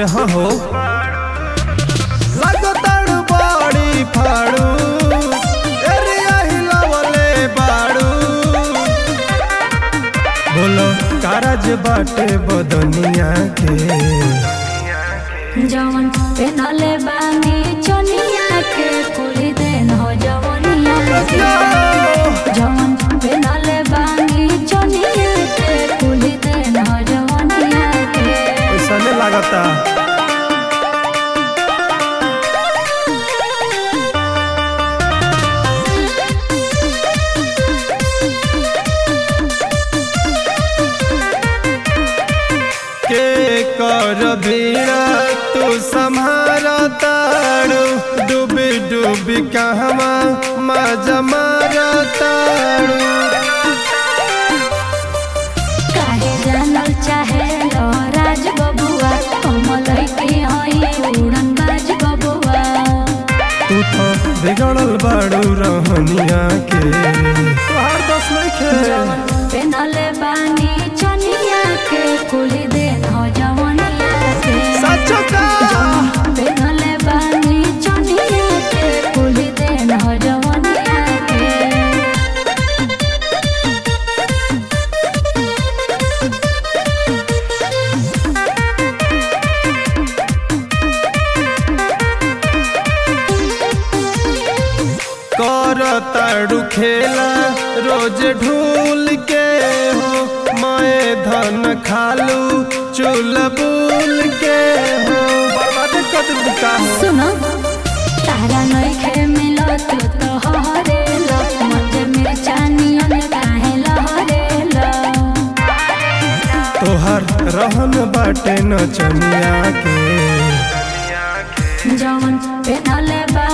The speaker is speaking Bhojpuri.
अरे हाँ हो लगताड़ बड़ी फाड़ू एरिया हिलावले बाड़ू बोलो कारज बाटे बदनिया के जवन पेनले बानी चनिया के कुली देन हो जवनिया के जवन पेनले बानी चनिया के कुली देन हो जवनिया के ऐसा नहीं लागता के कर भीड़ा तू संभारा तारू डूबी डूबी कहवा मजा मारा तारू काहे जानल चाहे लो राज बबुआ कमल के हई उड़न बाज बबुआ तू तो बिगड़ल बाड़ू रहनिया के तोहार दस नहीं खे जवन पेनले बानी चनिया के कुली देन हो जवनिया के सच का पेनले बानी चनिया के कुली देन हो जवनिया के कर ताड़ू खेला रोज ढूल के हो मैं धन खालू चूल बूल के हो बर्बाद कर दे का हो सुनो तारा नइखे मिलत तो हरेल मजे में चानियन काहे लहरेल तोहर रहन बाटे नचनिया के जवन पेनले बा